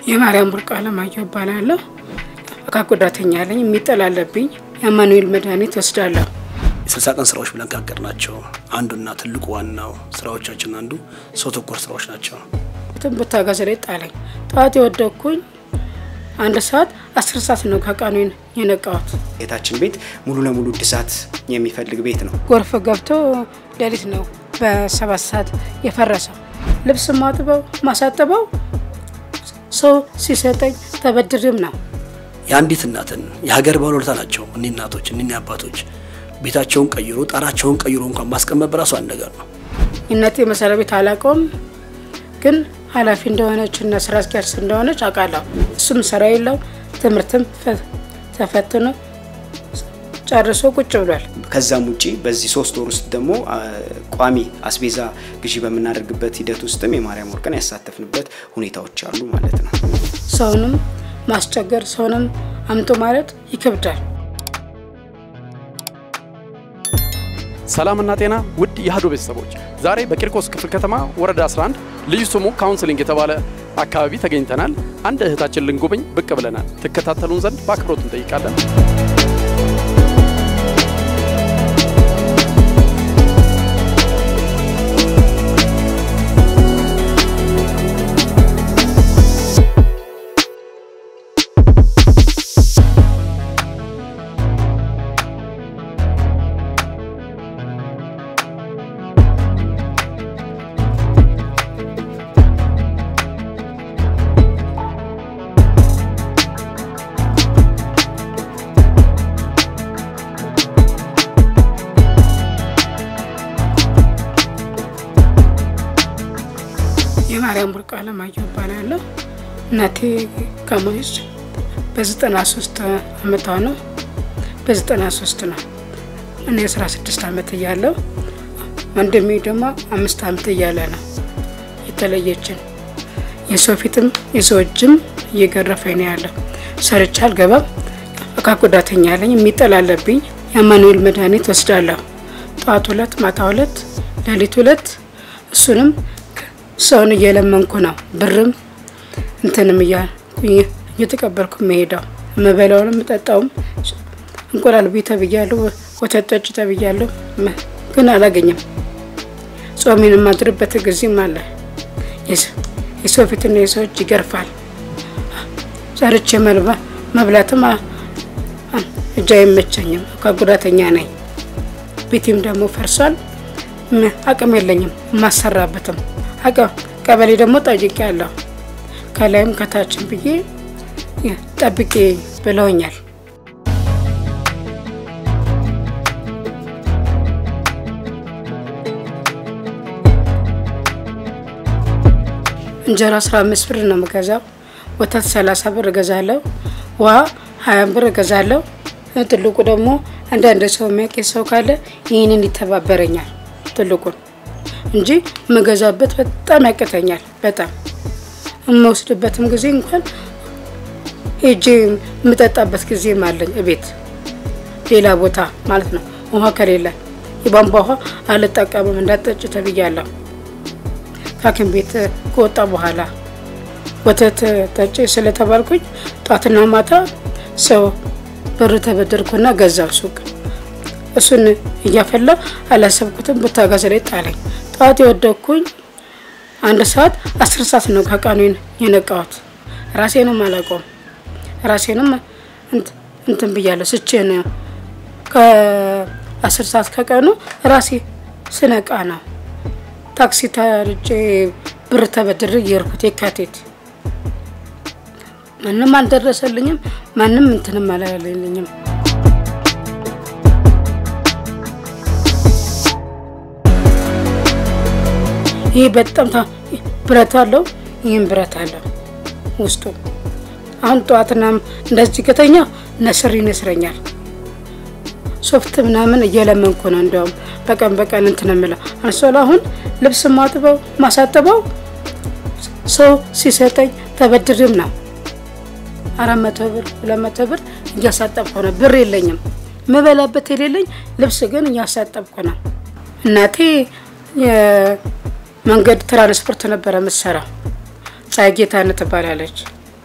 የማርያም ቡርቃ አለማየሁ እባላለሁ። አካል ጉዳተኛ ነኝ። የሚጠላለብኝ የአማኑኤል መድኃኒት ወስዳለሁ። የስልሳ ቀን ስራዎች ብለን ካቀድናቸው አንዱና ትልቁ ዋናው ስራዎቻችን አንዱ ሰው ተኮር ስራዎች ናቸው። ትን ብታገዝ ላይ ጣለኝ። ጠዋት የወደኩኝ አንድ ሰዓት አስር ሰዓት ነው ከቀኑ የነቃሁት። ቤታችን ቤት ሙሉ ለሙሉ እድሳት የሚፈልግ ቤት ነው። ጎርፍ ገብቶ ሌሊት ነው በሰባት ሰዓት የፈረሰው። ልብስ ማጥበው ማሳጥበው ሰው ሲሰጠኝ ተበድርም ነው። የአንዲት እናትን የሀገር ባለውለታ ናቸው እኒ እናቶች እኒ አባቶች። ቤታቸውን ቀይሮ ጣራቸውን ቀይሮ እንኳን ማስቀመጥ በራሱ አንድ ነገር ነው። እናቴ መሰሪያ ቤት አላውቀውም፣ ግን ኃላፊ እንደሆነች እና ስራ አስኪያጅ እንደሆነች አውቃለሁ። እሱም ስራ የለው ትምህርትም ተፈትኖ ጨርሶ ቁጭ ብሏል። ከዛም ውጪ በዚህ ሶስት ወር ውስጥ ደግሞ ቋሚ አስቤዛ ግዢ በምናደርግበት ሂደት ውስጥም የማርያም ወርቅን ያሳተፍንበት ሁኔታዎች አሉ ማለት ነው። ሰውንም ማስቸገር ሰውንም አምጦ ማለት ይከብዳል። ሰላምና ጤና ውድ የአህዶ ቤተሰቦች ዛሬ በቂርቆስ ክፍለ ከተማ ወረዳ 11 ልዩ ስሙ ካውንስሊንግ የተባለ አካባቢ ተገኝተናል። አንድ እህታችን ልንጎበኝ ብቅ ብለናል። ትከታተሉን ዘንድ በአክብሮት እንጠይቃለን። የማርያም ቡርቃ አለማየሁ እባላለሁ። እናቴ ከሞች በዘጠና ሶስት አመቷ ነው። በዘጠና ሶስት ነው እኔ አስራ ስድስት አመት እያለሁ ወንድሜ ደግሞ አምስት አመት እያለ ነው የተለየችን። የሰው ፊትም የሰው እጅም እየገረፈኝ ነው ያለው። ሰርቼ አልገባም። አካል ጉዳተኛ ነኝ። የሚጠላለብኝ የአማኑኤል መድኃኒት ወስዳለሁ። ጠዋት ሁለት ማታ ሁለት ሌሊት ሁለት እሱንም ሰውን እየለመንኩ ነው። ብርም እንትንም እየተቀበልኩ መሄደው የምበላውንም የምጠጣውም እንቁላል ቢ ተብያለሁ፣ ወተት ጠጭ ተብያለሁ፣ ግን አላገኝም። ጾሜን የማድርበት ጊዜም አለ። የሰው ፊትና የሰው እጅ ይገርፋል። ሰርቼ መብላትም እጅ አይመቸኝም። ከጉዳተኛ ነኝ። ቤቴም ደግሞ ፈርሷል። አቅም የለኝም የማሰራበትም ቀበሌ ደግሞ ጠይቄ ያለሁ ከላይም ከታችን ብዬ ጠብቄ ብለውኛል። እንጀራ አስራ አምስት ብር ነው የምገዛው። ወተት ሰላሳ ብር እገዛለሁ። ውሃ ሀያ ብር እገዛለሁ። ትልቁ ደግሞ አንዳንድ ሰው የሚያውቅ ሰው ካለ ይህንን ይተባበረኛል ትልቁን እንጂ የምገዛበት በጣም ያቅተኛል። በጣም የምወስድበትም ጊዜ እንኳን ሄጄ የምጠጣበት ጊዜም አለኝ እቤት ሌላ ቦታ ማለት ነው። ውሃ ከሌለ የቧንቧ ውሃ አልጠቀምም እንዳጠጭ ተብያለሁ። ከሐኪም ቤት ከወጣ በኋላ ወተት ጠጭ ስለተባልኩኝ ጧትና ማታ ሰው ብር ተበደርኩና ገዛው ሱቅ እሱን እያፈላ አላሰብኩትም። ብታጋዝ ላይ ጣለኝ። ጠዋት የወደኩኝ አንድ ሰዓት አስር ሰዓት ነው ከቀኑ የነቃሁት። ራሴንም አላውቀውም። ራሴንም እንትን ብያለሁ ስቼ ነው ከአስር ሰዓት ከቀኑ ራሴ ስነቃ ነው ታክሲ ተርጬ ብር ተበድሬ እየሄድኩት የካቴት ማንም አልደረሰልኝም። ማንም እንትንም አላለልኝም። ይህ በጣም ብረት አለው። ይህም ብረት አለው ውስጡ። አሁን ጠዋትና እንደዚህ ከተኛ ነስር ይነስረኛል። ሶፍት ምናምን እየለመንኩ ነው። እንዲያውም በቀን በቀን እንትን የምለው አንሶላ አሁን ልብስ ማጥበው ማሳጥበው ሰው ሲሰጠኝ ተበድርም ነው። አራት መቶ ብር ሁለት መቶ ብር እያሳጠብኩ ነው። ብር የለኝም ምበላበት የሌለኝ ልብስ ግን እያሳጠብኩ ነው። እናቴ መንገድ ትራንስፖርት ነበረ የምትሰራው። ፀሐይ ጌታነት ትባላለች።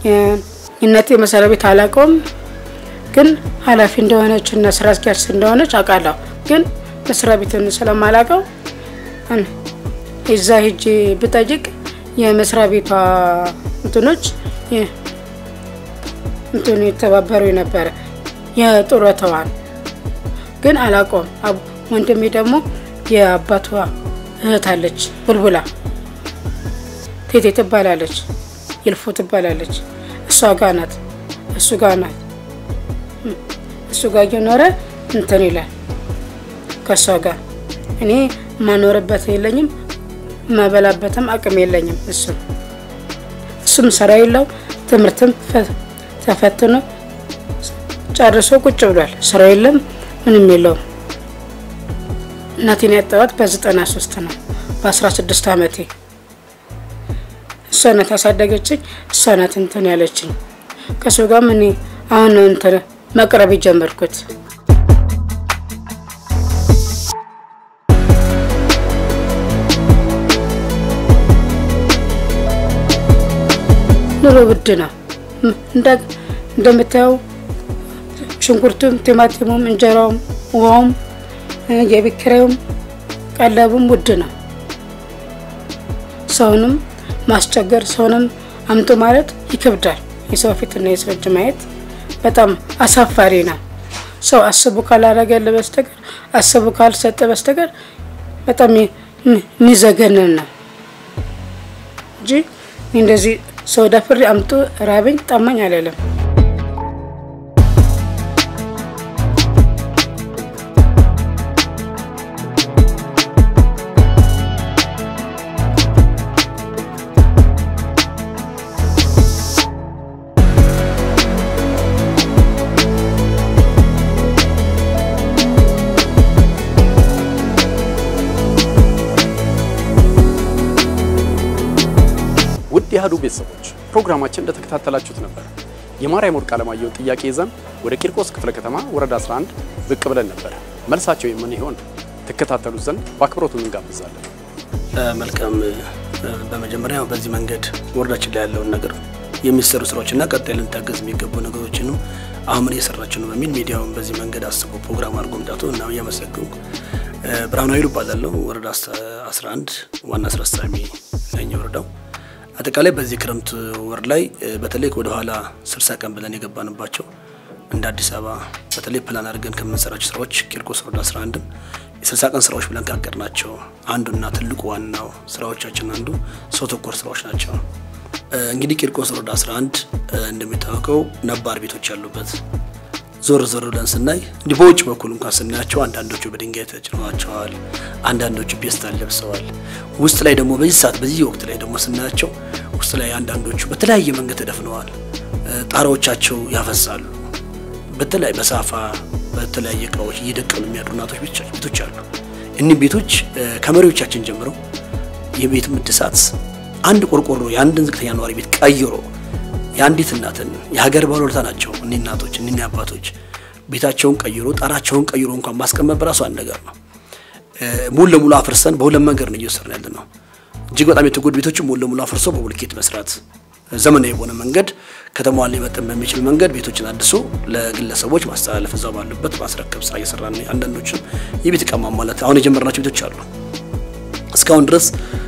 እናቴ መስሪያ ቤት አላውቀውም፣ ግን ኃላፊ እንደሆነች እና ስራ አስኪያጅ እንደሆነች አውቃለሁ። ግን መስሪያ ቤትን ስለማላውቀው እዛ ሄጄ ብጠይቅ የመስሪያ ቤቷ እንትኖች እንትኑ የተባበሩ ነበረ የጡረታዋን ግን አላውቀውም። ወንድሜ ደግሞ የአባቷ እህት አለች ቡልቡላ ቴቴ ትባላለች፣ ይልፎ ትባላለች። እሷ ጋ ናት፣ እሱ ጋ ናት። እሱ ጋር እየኖረ እንትን ይላል ከእሷ ጋር። እኔ ማኖርበት የለኝም፣ ማበላበትም አቅም የለኝም። እሱ እሱም ስራ የለው ትምህርትም ተፈትኖ ጨርሶ ቁጭ ብሏል። ስራ የለም ምንም የለውም። እናቴን ያጣኋት በዘጠና ሶስት ነው በአስራ ስድስት አመቴ እሷ ናት ያሳደገችኝ። እሷ ናት እንትን ያለችኝ። ከሱ ጋርም እኔ አሁን ነው እንትን መቅረብ የጀመርኩት። ኑሮ ውድ ነው እንደምታየው፣ ሽንኩርቱም፣ ቲማቲሙም፣ እንጀራውም፣ ውሃውም፣ የቤት ኪራዩም ቀለቡም ውድ ነው። ሰውንም ማስቸገር ሰውንም አምጡ ማለት ይከብዳል። የሰው ፊትና የሰው እጅ ማየት በጣም አሳፋሪ ነው። ሰው አስቡ ካላረገል በስተቀር አስቡ ካልሰጠ በስተቀር በጣም የሚዘገንን ነው እንጂ እንደዚህ ሰው ደፍሬ አምጡ ራበኝ ጠማኝ አልልም። ውድ የአህዱ ቤተሰቦች ፕሮግራማችን እንደተከታተላችሁት ነበር። የማርያም ወርቅ አለማየሁን ጥያቄ ይዘን ወደ ቂርቆስ ክፍለ ከተማ ወረዳ 11 ብቅ ብለን ነበር። መልሳቸው የምን ይሆን ትከታተሉት ዘንድ በአክብሮቱ እንጋብዛለን። መልካም። በመጀመሪያ በዚህ መንገድ ወረዳችን ላይ ያለውን ነገር የሚሰሩ ስራዎችና ቀጣይ ልንታገዝ የሚገቡ ነገሮችንም አሁን ምን እየሰራችሁ ነው በሚል ሚዲያውን በዚህ መንገድ አስቦ ፕሮግራም አድርጎ መምጣቱ እና እያመሰገንኩ ብርሃኑ ኃይሉ እባላለሁ። ወረዳ 11 ዋና ስራ አስፈጻሚ ነኝ ወረዳው አጠቃላይ በዚህ ክረምት ወር ላይ በተለይ ወደ ኋላ 60 ቀን ብለን የገባንባቸው እንደ አዲስ አበባ በተለይ ፕላን አድርገን ከምንሰራቸው ስራዎች ቂርቆስ ወረዳ 11ን የ60 ቀን ስራዎች ብለን ካቀድናቸው አንዱና ትልቁ ዋናው ስራዎቻችን አንዱ ሰው ተኮር ስራዎች ናቸው። እንግዲህ ቂርቆስ ወረዳ 11 እንደሚታወቀው ነባር ቤቶች ያሉበት ዞር ዞር ብለን ስናይ እንዲህ በውጭ በኩል እንኳን ስናያቸው አንዳንዶቹ በድንጋይ ተጭነዋቸዋል፣ አንዳንዶቹ ፔስታል ለብሰዋል። ውስጥ ላይ ደግሞ በዚህ ሰዓት በዚህ ወቅት ላይ ደግሞ ስናያቸው ውስጥ ላይ አንዳንዶቹ በተለያየ መንገድ ተደፍነዋል። ጣራዎቻቸው ያፈሳሉ። በተለያየ በሳፋ በተለያየ እቃዎች እየደቀኑ የሚያድሩ እናቶች ቤቶች አሉ። እኒህ ቤቶች ከመሪዎቻችን ጀምረው የቤት ምድሳት አንድ ቆርቆሮ የአንድን ዝቅተኛ ነዋሪ ቤት ቀይሮ የአንዲት እናትን የሀገር ባለውለታ ናቸው። እኒህ እናቶች እኒህ አባቶች ቤታቸውን ቀይሮ ጣራቸውን ቀይሮ እንኳን ማስቀመጥ በራሱ አንድ ነገር ነው። ሙሉ ለሙሉ አፍርሰን በሁለት መንገድ ነው እየወሰድን ያለ ነው። እጅግ በጣም የተጎዱ ቤቶችን ሙሉ ለሙሉ አፍርሶ በብሎኬት መስራት፣ ዘመናዊ በሆነ መንገድ ከተማዋን ሊመጥን በሚችል መንገድ ቤቶችን አድሶ ለግለሰቦች ማስተላለፍ እዛው ባሉበት ማስረከብ ስራ እየሰራ ነው። አንዳንዶችም የቤት እቃ ማሟላት አሁን የጀመርናቸው ቤቶች አሉ። እስካሁን ድረስ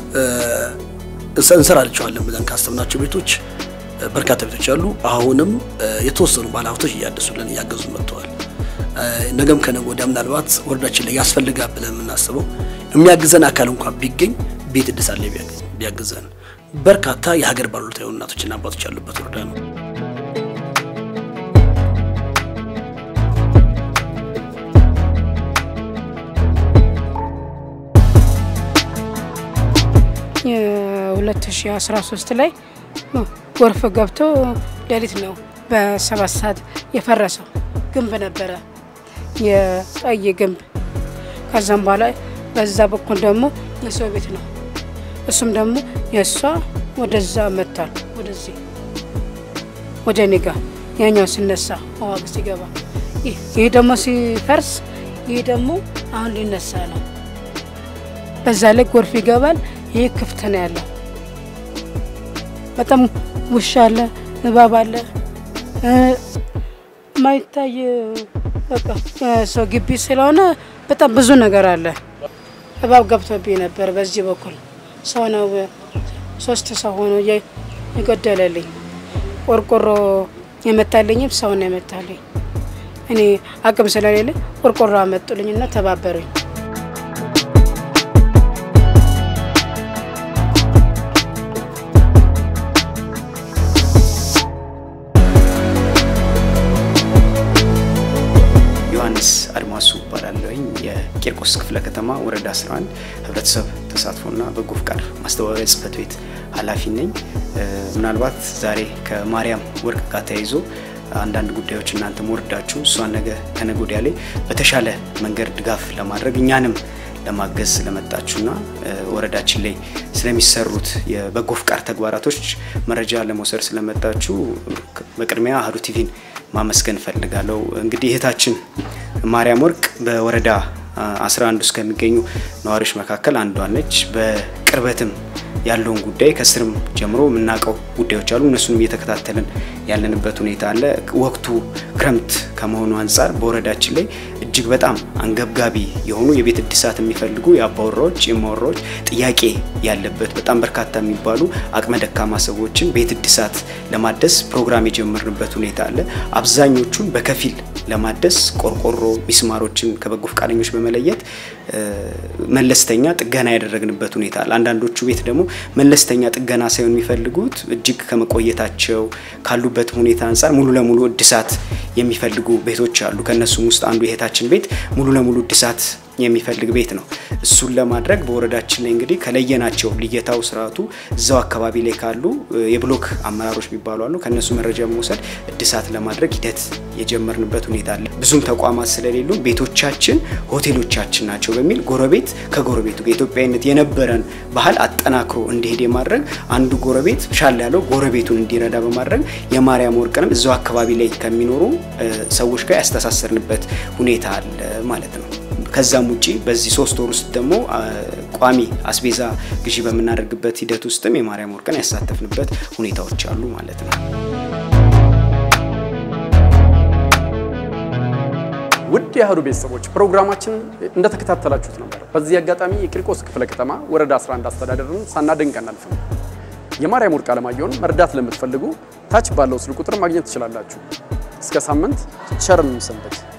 እንሰራቸዋለን ብለን ካሰብናቸው ቤቶች በርካታ ቤቶች አሉ። አሁንም የተወሰኑ ባለሀብቶች እያደሱልን እያገዙ መጥተዋል። ነገም ከነገ ወዲያ ምናልባት ወረዳችን ላይ ያስፈልጋል ብለን የምናስበው የሚያግዘን አካል እንኳን ቢገኝ ቤት እድሳት ላይ ቢያግዘን በርካታ የሀገር ባለውለታ የሆኑ እናቶችና አባቶች ያሉበት ወረዳ ነው። የ2013 ላይ ጎርፍ ገብቶ ሌሊት ነው በሰባት ሰዓት የፈረሰው ግንብ ነበረ፣ የቀይ ግንብ። ከዛም በኋላ በዛ በኩል ደግሞ የሰው ቤት ነው። እሱም ደግሞ የእሷ ወደዛ መጥቷል፣ ወደዚህ ወደ እኔ ጋ ያኛው ሲነሳ ዋግ ሲገባ፣ ይህ ደግሞ ሲፈርስ፣ ይህ ደግሞ አሁን ሊነሳ ነው። በዛ ላይ ጎርፍ ይገባል። ይህ ክፍት ነው ያለው። በጣም ውሻ አለ፣ እባብ አለ እ፣ ማይታይ በቃ ሰው ግቢ ስለሆነ በጣም ብዙ ነገር አለ። እባብ ገብቶብኝ ነበር። በዚህ በኩል ሰው ነው ሶስት ሰው ሆኖ የ- የገደለልኝ። ቆርቆሮ የመታልኝም ሰው ነው የመታልኝ። እኔ አቅም ስለሌለ ቆርቆሮ አመጡልኝና ተባበሩኝ። ዮሐንስ አድማሱ እባላለሁኝ የቂርቆስ ክፍለ ከተማ ወረዳ 11 ህብረተሰብ ተሳትፎና በጎ ፍቃድ ማስተባበሪያ ጽህፈት ቤት ኃላፊ ነኝ። እ፣ ምናልባት ዛሬ ከማርያም ወርቅ ጋር ተያይዞ አንዳንድ ጉዳዮች እናንተም ወርዳችሁ እሷን ነገ ከነገ ወዲያ ላይ በተሻለ መንገድ ድጋፍ ለማድረግ እኛንም ለማገዝ ስለመጣችሁና እ፣ ወረዳችን ላይ ስለሚሰሩት የበጎ ፍቃድ ተግባራቶች መረጃ ለመውሰድ ስለመጣችሁ በቅድሚያ አህዱ ቲቪን ማመስገን እፈልጋለሁ። እንግዲህ እህታችን ማርያም ወርቅ በወረዳ አ, 11 ውስጥ ከሚገኙ ነዋሪዎች መካከል አንዷ ነች። በቅርበትም ያለውን ጉዳይ ከስርም ጀምሮ የምናውቀው ጉዳዮች አሉ። እነሱንም እየተከታተልን ያለንበት ሁኔታ አለ። ወቅቱ ክረምት ከመሆኑ አንጻር በወረዳችን ላይ እጅግ በጣም አንገብጋቢ የሆኑ የቤት እድሳት የሚፈልጉ የአባወራዎች የማወራዎች ጥያቄ ያለበት በጣም በርካታ የሚባሉ አቅመ ደካማ ሰዎችን ቤት እድሳት ለማደስ ፕሮግራም የጀመርንበት ሁኔታ አለ። አብዛኞቹን በከፊል ለማደስ ቆርቆሮ፣ ሚስማሮችን ከበጎ ፈቃደኞች በመለየት እ፣ መለስተኛ ጥገና ያደረግንበት ሁኔታ አለ። አንዳንዶቹ ቤት ደግሞ መለስተኛ ጥገና ሳይሆን የሚፈልጉት እጅግ ከመቆየታቸው ካሉበት ሁኔታ አንጻር ሙሉ ለሙሉ እድሳት የሚፈልጉ ቤቶች አሉ። ከእነሱም ውስጥ አንዱ የእህታችን ቤት ሙሉ ለሙሉ እድሳት የሚፈልግ ቤት ነው። እሱን ለማድረግ በወረዳችን ላይ እንግዲህ ከለየናቸው ልየታው ስርዓቱ እዛው አካባቢ ላይ ካሉ እ፣ የብሎክ አመራሮች የሚባሉ አሉ። ከእነሱ መረጃ በመውሰድ እድሳት ለማድረግ ሂደት የጀመርንበት ሁኔታ አለ። ብዙም ተቋማት ስለሌሉ ቤቶቻችን ሆቴሎቻችን ናቸው በሚል ጎረቤት ከጎረቤቱ ጋር ኢትዮጵያዊነት የነበረን ባህል አጠናክሮ እንዲሄድ የማድረግ አንዱ ጎረቤት ሻል ያለው ጎረቤቱን እንዲረዳ በማድረግ የማርያም ወርቅንም እዛው አካባቢ ላይ ከሚኖሩ እ፣ ሰዎች ጋር ያስተሳሰርንበት ሁኔታ አለ ማለት ነው። ከዛም ውጪ በዚህ ሶስት ወር ውስጥ ደግሞ አ, ቋሚ አስቤዛ ግዢ በምናደርግበት ሂደት ውስጥም የማርያም ወርቅን ያሳተፍንበት ሁኔታዎች አሉ ማለት ነው። ውድ የአህዱ ቤተሰቦች ፕሮግራማችን እንደተከታተላችሁት ነበር። በዚህ አጋጣሚ የቂርቆስ ክፍለ ከተማ ወረዳ 11 አስተዳደርን ሳናደንቅ አናልፍም። የማርያም ወርቅ አለማየሁን መርዳት ለምትፈልጉ ታች ባለው ስልክ ቁጥር ማግኘት ትችላላችሁ። እስከ ሳምንት ቸር እንሰንብት።